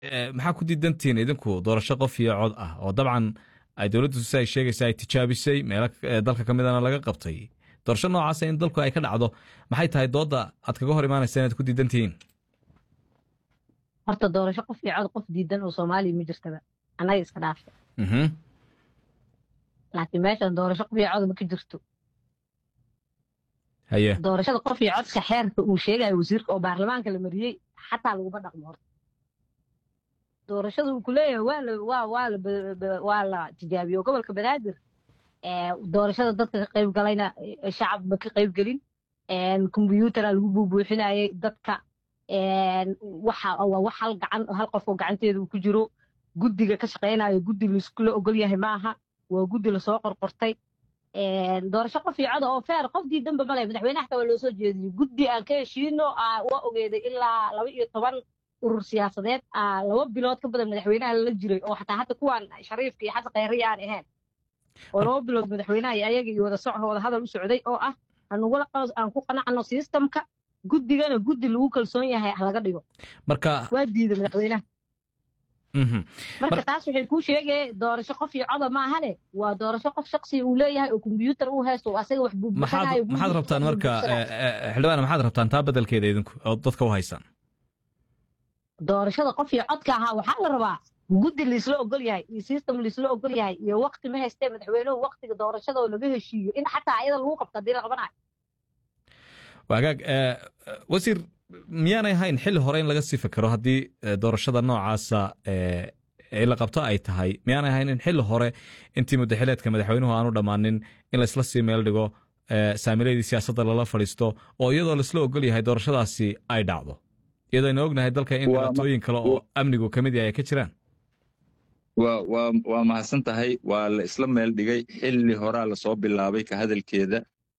maxaa ku diidantihiin idinku doorasho qof iyo cod ah oo dabcan ay dowladdu si ay sheegaysa ay tijaabisay meelo dalka ka midana laga qabtay doorasho noocaasa in dalku ay ka dhacdo maxay tahay doodda aad kaga hor imaanaysa inaad ku diidan tihiin horta doorasho qof iyo cod qof diidan oo soomaaliya ma jirtaba annaga iska dhaafta laakiin meeshan doorasho qof iyo cod ma ka jirto haye doorashada qof iyo codka xeerka uu sheegayo wasiirka oo baarlamaanka la mariyey xataa laguma dhaqmo horta doorashada uu ku leeyahay waa la waa waa la waa la tijaabiyo gobolka banaadir doorashada dadka ka qayb galayna shacab ma ka qayb gelin kombyuutara lagu buubuuxinayay dadka waxa waa wax hal gacan hal qof oo gacanteeda uu ku jiro guddiga ka shaqaynayo guddi laiskula ogol yahay maaha waa guddi lasoo qorqortay doorasho qof iyo coda oo feer qof diidanba male madaxweynaha xataa waa loo soo jeediyey guddi aan ka heshiino waa ogeeday ilaa laba iyo toban urur siyaasadeed laba bilood ka badan madaxweynaha lala jiray oo xataa hadda kuwaan shariifka iyo xasan khayri aan ahayn oo laba bilood madaxweynaha iyo ayaga iyo wada soco wada hadal u socday oo ah anugula aan ku qanacno sistamka guddigana guddi lagu kalsoon yahay laga dhigo marka waa diiday madaxweynaha marka taas waxay kuu sheegaya doorasho qof iyo coda maahane waa doorasho qof shaksiga uu leeyahay oo kombyuutar uu haysto oo asaga wax buubuuxanayo maxaad rabtaan marka xildhibaan maxaad rabtaan taa bedelkeeda idinku oo dadka u haysaan doorashada qof iyo codka ahaa waxaa la rabaa guddi laisla ogol yahay iyo system laisla ogol yahay iyo wakti ma haystee madaxweynuhu waktiga doorashada oo laga heshiiyo in xataa ayada lagu qabto haddii la qabanayo wagaag wasiir miyaanay ahayn xilli hore in laga sii fikero haddii doorashada noocaasa ee la qabto ay tahay miyaanay ahayn in xilli hore intii muddaxileedka madaxweynuhu aanu dhammaanin in laysla sii meel dhigo saamiladii siyaasadda lala fadhiisto oo iyadoo laisla ogol yahay doorashadaasi ay dhacdo iyadoo aynu ognahay dalka in dhibaatooyin kale oo amnigu ka mid yahay ay ka jiraan waa mahadsan tahay waa la isla meel dhigay xilli horaa lasoo bilaabay ka hadalkeeda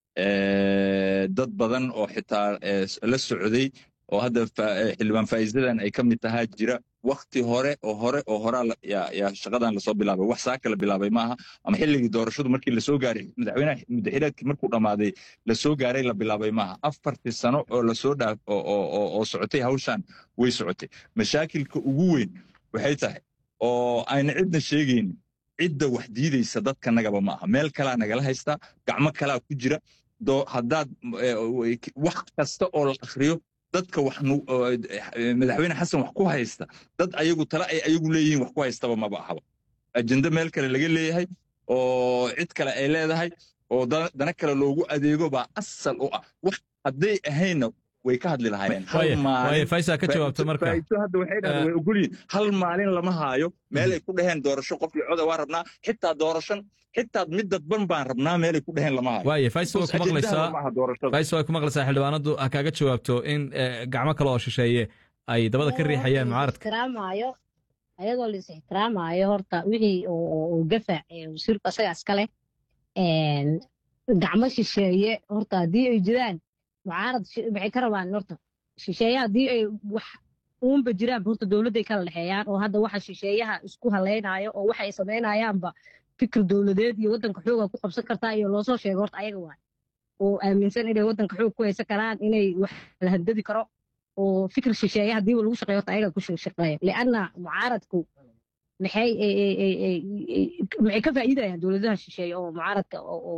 dad badan oo xitaa la socday oo hadda xildhibaan faa'iidadan ay ka mid tahaa jira wakti hore oo hore oo horaa yaa shaqadan lasoo bilaabay wax saa kala bilaabay maaha ama xilligii doorashadu markii lasoo gaaray madaxweynaha muddaxileedkii markuu dhammaaday lasoo gaaray la bilaabay maaha afartii sano oo lasoo dhaaf oo socotay hawshan way socotay mashaakilka ugu weyn waxay tahay oo ayna cidna sheegaynin cidda wax diidaysa dadkanagaba ma aha meel kalaa nagala haystaa gacmo kalaa ku jira haddaad wax kasta oo la akhriyo dadka wax madaxweyne xasan wax ku haysta dad ayagu tale ay ayagu leeyihiin wax ku haystaba maba ahaba ajende meel kale laga leeyahay oo cid kale ay leedahay oo dana kale loogu adeego baa asal u ah wax hadday ahaynna way ka hadli lahaayeen faysa ka jawaabta marka hadda waxay dhahdeen way ogolyihin hal maalin lama haayo meelay ku dhaheen doorasho qof iyo coda waa rabnaa xitaa doorashan xitaa mid dadban baan rabnaa meelay ku dhaheen lama haayo waaye faysa way ku maqlaysaa faysa way ku maqlaysaa xildhibaanadu ha kaaga jawaabto in gacmo kale oo shisheeye ay dabada ka riixayaan mucaaradka ixtiraamaayo ayadoo la is ixtiraamaayo horta wixii oo gafa wasiirku asaga iskale gacmo shisheeye horta haddii ay jiraan mucaarad maxay ka rabaan horta shisheeyaha haddii ay wax uunba jiraan horta dowladday kala dhexeeyaan oo hadda waxa shisheeyaha isku haleynayo oo waxa ay samaynayaanba fikir dowladeed iyo waddanka xooga ku qabsan kartaa iyo loosoo sheego horta ayaga waay oo aaminsan inay waddanka xoog ku haysan karaan inay wax la handadi karo oo fikir shisheeya haddiiba lagu shaqeeyo horta ayaga ku shaqeeyo lianna mucaaradku maxay maxay ka faa'iidayaan dowladaha shisheeye oo mucaaradka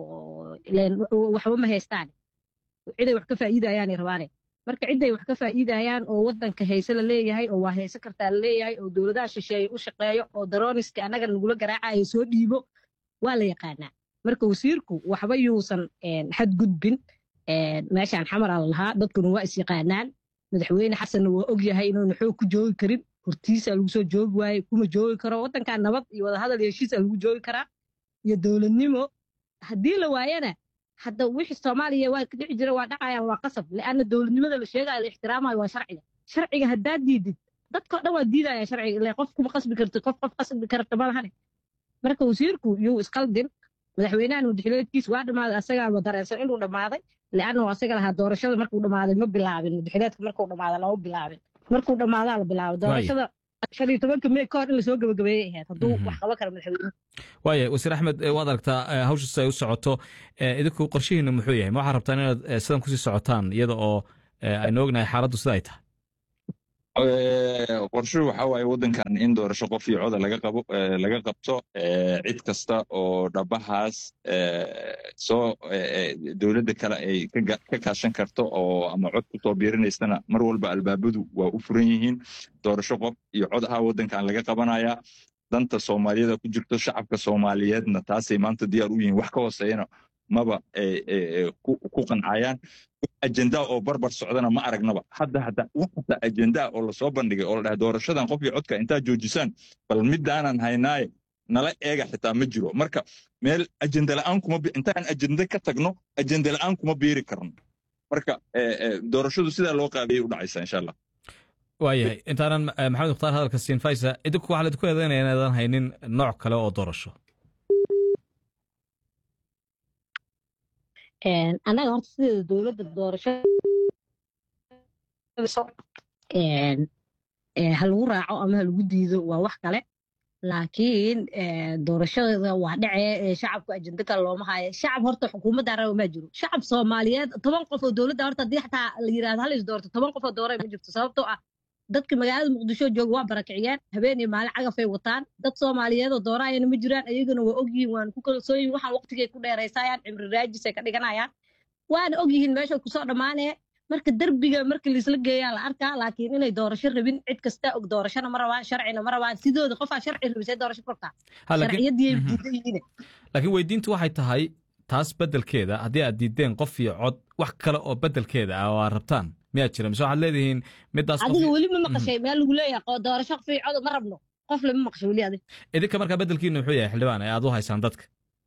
waxba ma haystaan ciday wax ka faa'iidayaanay rabaane marka ciday wax ka faa'iidayaan oo waddanka hayse la leeyahay oo waa hayse kartaa la leeyahay oo dowladaha shisheeye u shaqeeyo oo darooniska annaga nagula garaacayo soo dhiibo waa la yaqaanaa marka wasiirku waxba yuusan xadgudbin meeshaan xamara la lahaa dadkuna waa is yaqaanaan madaxweyne xasanna waa og yahay inuuna xoog ku joogi karin hortiisa lagu soo joogi waaye kuma joogi karo waddankan nabad iyo wadahadal iyo heshiisa lagu joogi karaa iyo dowladnimo haddii la waayana hadda wixii soomaaliya waa ka dhici jira waa dhacayaan waa qasab lianna dowladnimada la sheegayo la ixtiraamayo waa sharciga sharciga haddaad diidid dadkao dhan waa diidaya sharciga ile qof kuma qasbi kartid qof qof qasbi karta ma lahane marka wasiirku yuu isqaldin madaxweynahan madaxileedkiis waa dhammaaday asagaaba dareensan inuu dhammaaday lianna asaga lahaa doorashada markuu dhammaaday ma bilaabin madaxileedka markuu dhammaaday lama bilaabin markuu dhammaadaa la bilaabay doorashada shan iyo tobanka mey ka hor in lasoo gabagabeeyey ahayd hadduu wax qaban karo madaxweynuhu waaye wasiir axmed waad aragtaa hawshaas ay u socoto idinku qorshihiina muxuu yahay ma waxaad rabtaan inaad sidan kusii socotaan iyada oo aynu ognahay xaaladdu sida ay tahay qorshuhu waxaa waaye waddankan in doorasho qof iyo coda laga qabo laga qabto cid kasta oo dhabahaas soo dowladda kale ay ka kaashan karto oo ama cod ku soo biirinaysana mar walba albaabadu waa u furan yihiin doorasho qof iyo cod ah waddankan laga qabanayaa danta soomaaliyada ku jirto shacabka soomaaliyeedna taasay maanta diyaar u yihiin wax ka hooseeyana maba ku qancayaan ajenda oo barbar socdana ma aragnaba hadda hadda wax hata ajenda oo lasoo bandhigay oo la dhahay doorashadan qof iyo codka intaa joojisaan bal midaanan haynaaye nala eega xitaa ma jiro marka meel ajenda la'aan kuma intaan ajenda ka tagno ajenda la'aan kuma biiri karno marka doorashadu sidaa loo qaabiyey u dhacaysa insha allah waayahay intaanan maxamed mukhtaar hadalka siin faysa idinku waxaa laidinku eedaynaya inaadan haynin nooc kale oo doorasho annaga horta sideeda dowladda doorasho ha lagu raaco ama ha lagu diido waa wax kale laakiin doorashada waa dhacee shacabku ajenda kale looma haayo shacab horta xukuumadda raba ma jiro shacab soomaaliyeed toban qof oo dowladda horta haddii xataa la yirahdo hal is doorto toban qof oo doorey ma jirto sababtoo ah dadka magaalada muqdisho jooga waa barakiciyeen habeen iyo maalin cagafay wataan dad soomaaliyeed oo dooraayana ma jiraan ayagana waa ogyihiin waana ku kalsooyin waxaan waqtigay ku dheeraysayaan cimri raajisay ka dhiganayaan waana ogyihiin meesha kusoo dhammaanee marka derbiga marka laisla geeyaa la arkaa laakiin inay doorasho rabin cid kasta og doorashona ma rabaan sharcina ma rabaan sidooda qofaa sharci rabisay doorasho kortaa sharciyadii diidan yihiin laakiin weydiintu waxay tahay taas beddelkeeda haddii aad diideen qof iyo cod wax kale oo beddelkeeda ah oo aad rabtaan miyaad jira mise waxaad leedihiin midaas adiga weli ma maqashay meel lagu leeyahay doorasho qof iyo cod ma rabno qof lama maqashay weli adiga idinka markaa beddelkiina muxuu yahay xildhibaan ee aad u haysaan dadka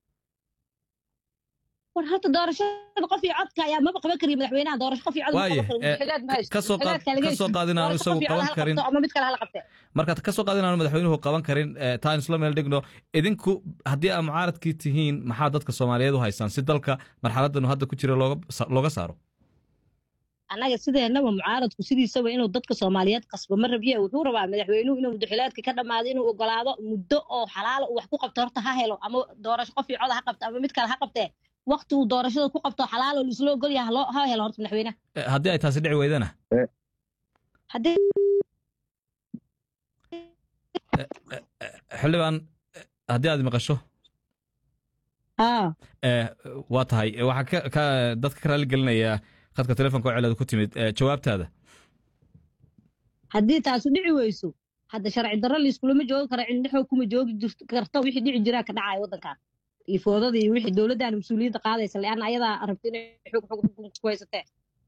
war horta doorashada qof iyo codka ayaa maba qaban kariya madaxweynaha doorasho qof iyo cod waaye kasoo kasoo qaad inaanu isagu qaban karin ama mid kale hala qabtee marka kasoo qaad inaanu madaxweynuhu qaban karin taan isla meel dhigno idinku haddii aad mucaaradkii tihiin maxaa dadka soomaaliyeed u haysaan si dalka marxaladanu hadda ku jira looga saaro annaga sideenaba mucaaradku sidiisaba inuu dadka soomaaliyeed qasbo ma rabiye wuxuu rabaa madaxweynuhu inuu muddaxilaadka ka dhammaado inuu ogolaado muddo oo xalaala uu wax ku qabto horta ha helo ama doorasho qof iyo cod ha qabto ama mid kale ha qabtee wakti uu doorashada ku qabto xalaalo laisla ogol yaha loo ha helo horta madaxweynaha haddii ay taasi dhici weydana haddii xildhibaan haddii aad maqasho waa tahay waxaa dadka ka raali gelinayaa khadka telefonka oo celada ku timid jawaabtaada haddii taasu dhici weyso hadda sharci darro laiskulama joogi karo cidna xoog kuma joogi karto wixii dhici jiraa ka dhacaya waddankan iyo foodada iyo wixii dowladdan mas-uuliyadda qaadaysa leanna ayadaa rabta inay xog xog xukunka ku haysatee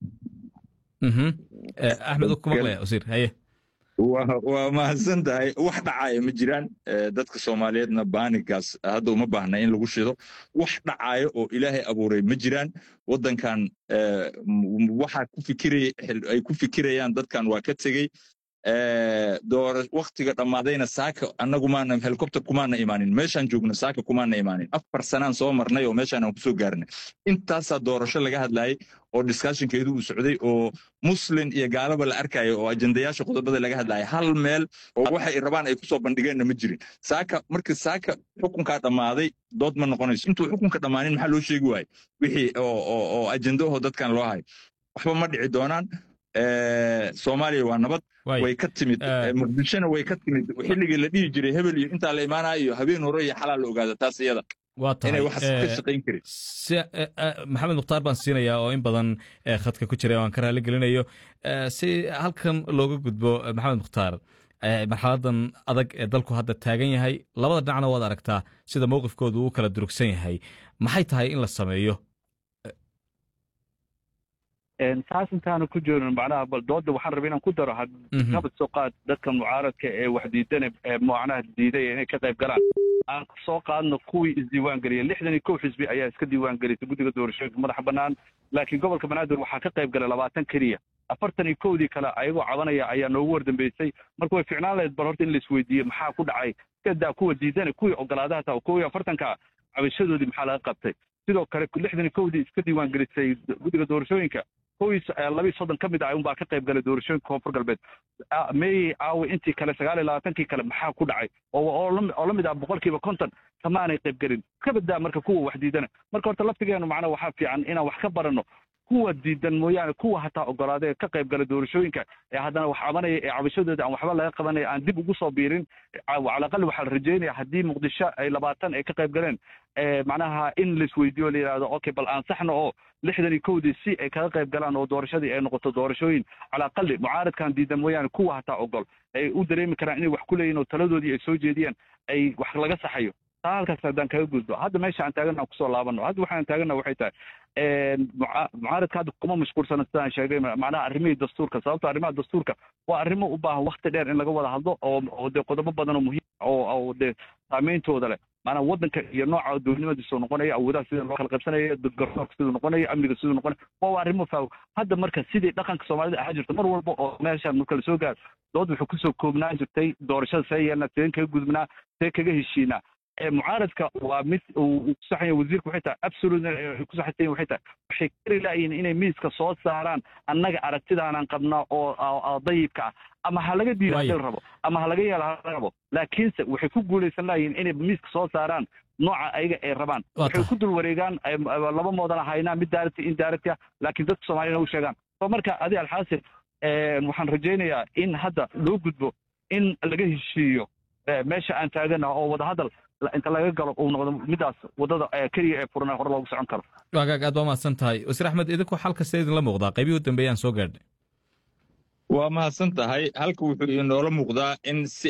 axmed ku maqlaya wasiir haye waa mahadsan tahay wax dhacaya ma jiraan dadka soomaaliyeedna baanigaas hadda uma baahna in lagu shido wax dhacaya oo ilaahay abuuray ma jiraan waddankan waxa ku fikiraya ay ku fikirayaan dadkan waa ka tegey doora waktiga dhammaadayna saaka annagu maana helicopter kumaana imaanin meeshaan joogno saaka kumaana imaanin afar sanaan soo marnay oo meeshaan aan kusoo gaarnay intaasaa doorasho laga hadlayay oo discussionkeedu uu socday oo muslin iyo gaalaba la arkayo oo ajendayaasha qodobada laga hadlaya hal meel oo waxay rabaan ay kusoo bandhigeenna ma jirin saaka markii saaka xukunkaa dhammaaday dood ma noqonayso intuu xukunka dhammaanin maxaa loo sheegi waaye wixii oo ajendahoo dadkan loo hayo waxba ma dhici doonaan soomaaliya waa nabad way ka timid muqdishona way ka timid xilligii la dhihi jiray hebel iyo intaa la imaanaya iyo habeen hore iyo xalaal la ogaada taas iyada inay wax ka shaqayn karin maxamed mukhtaar baan siinayaa oo in badan khadka ku jira waan ka raali gelinayo si halkan looga gudbo maxamed mukhtaar marxaladan adag ee dalku hadda taagan yahay labada dhinacna waad aragtaa sida mowqifkoodu uu kala durugsan yahay maxay tahay in la sameeyo saas intaanu ku joogin macnaha bal dooda waxaan rabay inaan ku daro nabad soo qaad dadka mucaaradka ee wax diidana ee macnaha diiday inay ka qayb galaan aan soo qaadno kuwii isdiiwaan geliyay lixdan iyo kow xisbi ayaa iska diiwaan gelisay guddiga doorashooyinka madaxa bannaan laakiin gobolka banaadir waxaa ka qayb galay labaatan keliya afartan iyo kowdii kale ayagoo cabanaya ayaa noogu wardambeysay marka way ficnaan lahayd bal horta in la isweydiiye maxaa ku dhacay kadaa kuwa diidana kuwii ogolaadaha taa kow iyo afartanka cabashadoodii maxaa laga qabtay sidoo kale lixdan iyo kowdii iska diiwaan gelisay guddiga doorashooyinka kowiis labii soddon ka mid ah unbaa ka qayb galay doorashooyinka koonfur galbeed meeyey aawe intii kale sagaal iyo labaatankii kale maxaa ku dhacay oo la mid ah boqolkiiba konton kamaanay qayb gelin ka badaa marka kuwa wax diidana marka horta laftigeenu macnaa waxaa fiican inaan wax ka baranno kuwa diidan mooyaane kuwa hataa ogolaadee ka qayb gala doorashooyinka ee haddana wax cabanaya ee cabashadooda aan waxba laga qabanaya aan dib ugu soo biirin calaqal waxaa la rajeynaya haddii muqdisho ay labaatan ay ka qayb galeen macnaha in laisweydiiyo la yidhahdo okay bal ansaxna oo lixdan iyo kowdii si ay kaga qayb galaan oo doorashadii ay noqoto doorashooyin calaqali mucaaradkan diidan mooyaane kuwa hataa ogol ay u dareemi karaan inay wax ku leeyihin oo taladoodii ay soo jeediyaan ay wax laga saxayo taa halkaas haddaan kaga gudbo hadda meesha aan taagana aan kusoo laabano hadda waxaan taagana waxay tahay mucaaradka hadda kuma mashquulsana sidaan sheegay macnaha arrimihii dastuurka sababto arrimaha dastuurka waa arrimo u baahan wakti dheer in laga wada hadlo oo oo dee qodobo badan oo muhiim oo oo dee saameyntooda leh maanaa waddanka iyo nooca dowladnimadiisu noqonaya awoodaha sida loo kala qaybsanaya garsoorka siduu noqonaya amniga siduu noqonaya waa arrimo faaw hadda marka sidii dhaqanka soomaalida ahaa jirta mar walba oo meeshaan marka lasoo gaaro dood wuxuu kusoo koobnaan jirtay doorashada see yeelna seen kaga gudubnaa see kaga heshiinaa mucaaradka waa mid uu kusaxaya wasiirka waxay tahay absolute ku saxaysan waxay tahay waxay kari laayihin inay miiska soo saaraan annaga aragtidaanaan qabnaa oo dayibka ah ama ha laga diida hadii la rabo ama ha laga yeela hala rabo laakiinse waxay ku guulaysan laayihin inay miiska soo saaraan nooca ayaga ay rabaan waxay ku dul wareegaan laba moodana haynaa mid daarati in daarati ah laakiin dadka soomaaliyana u sheegaan so marka adi alxaasil waxaan rajaynayaa in hadda loo gudbo in laga heshiiyo meesha aan taagana oo wadahadal inta laga galo uu noqdo midaas wadada keliya ee furana hore loogu socon karo waagaag aad baa mahadsan tahay wasiir axmed idinku xalka see idinla muuqdaa qaybihii u dambeeyaan soo gaadhnay waa mahadsan tahay halka wuxuu inoola muuqdaa in si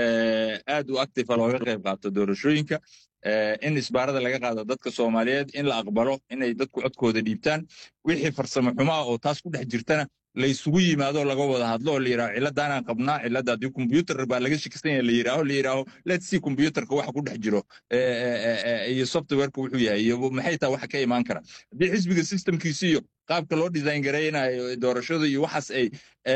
aad u actifa looga qayb qaato doorashooyinka in isbaarada laga qaado dadka soomaaliyeed in la aqbalo inay dadku codkooda dhiibtaan wixii farsamo xumo ah oo taas ku dhex jirtana la isugu yimaado laga wada hadlo oo la yidhaho ciladaanaan qabnaa cilada haddii kombyuutar baa laga shakisan yahay la yidhaaho la yidhaaho let's see kombyuutarka waxa ku dhex jiro iyo softwareka wuxuu yahay iyo maxay tahay waxa ka imaan kara haddii xisbiga systemkiisi iyo qaabka loo design garaynayo doorashada iyo waxaas ay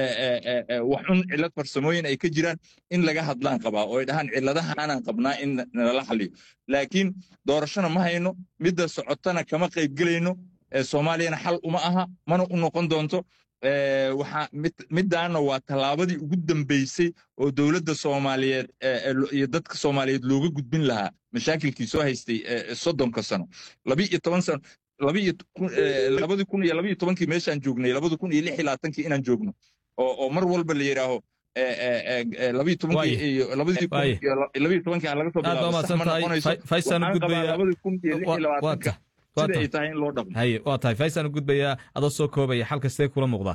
wax un cilad farsamooyin ay ka jiraan in laga hadlaan qabaa oo ay dhahaan ciladahaanaan qabnaa in nala xaliyo laakiin doorashona ma hayno midda socotana kama qayb gelayno soomaaliyana xal uma aha mana u noqon doonto waxaa middaana waa tallaabadii ugu dambaysay oo dowladda soomaaliyeed iyo dadka soomaaliyeed looga gudbin lahaa mashaakilkii soo haystay soddonka sano labi iyo toban sano labadii kun iyo labiyo tobankii meeshaan joognay labadi kun iyo lix iyo labaatankii inaan joogno oo mar walba la yidhaaho labiyo tobankii iyo labadii kun iyo labiyo tobankii laga soo bilaabo sax ma noqonayso waxaan qabaa labadii kun iyo lix iyo labaatanka sida ay tahay in loo dhaqmo haye waa tahay faysaan u gudbayaa adoo soo koobaya xalka sidee kula muuqdaa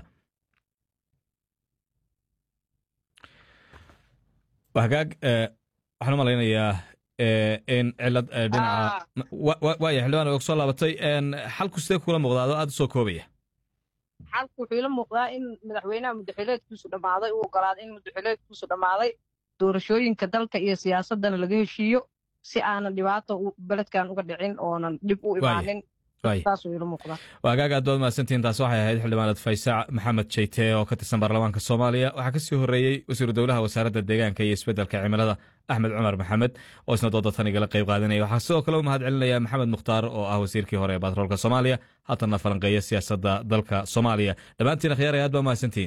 hagaag waxaan u malaynayaa in cilad dhinaca waaya xildhibaan og soo laabatay xalku sidee kula muuqdaa adoo aad u soo koobaya xalku wuxuu ila muuqdaa in madaxweynaha mudaxileedkiisu dhammaaday uu ogolaaday in mudaxileedkiisu dhammaaday doorashooyinka dalka iyo siyaasadana laga heshiiyo si aanan dhibaato beledkan uga dhicin oonan dhib u imaanin waagaag aad baad mahadsantihiin taas waxay ahayd xildhibaanad faysaac maxamed jeyte oo ka tirsan baarlamaanka soomaaliya waxaa ka sii horreeyey wasiiru dowlaha wasaaradda deegaanka iyo isbeddelka cimilada axmed cumar maxamed oo isna dooda tan igala qayb qaadanaya waxaa sidoo kale u mahad celinaya maxamed mukhtaar oo ah wasiirkii hore ee batroolka soomaaliya haatanna falanqeeya siyaasadda dalka soomaaliya dhammaantiin akhyaar aad baa mahadsantihiin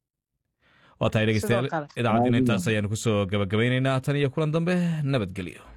waa tahay dhegeystayaal idaacaddiina intaas ayaanu kusoo gabagabaynaynaa tan iyo kulan dambe nabadgelyo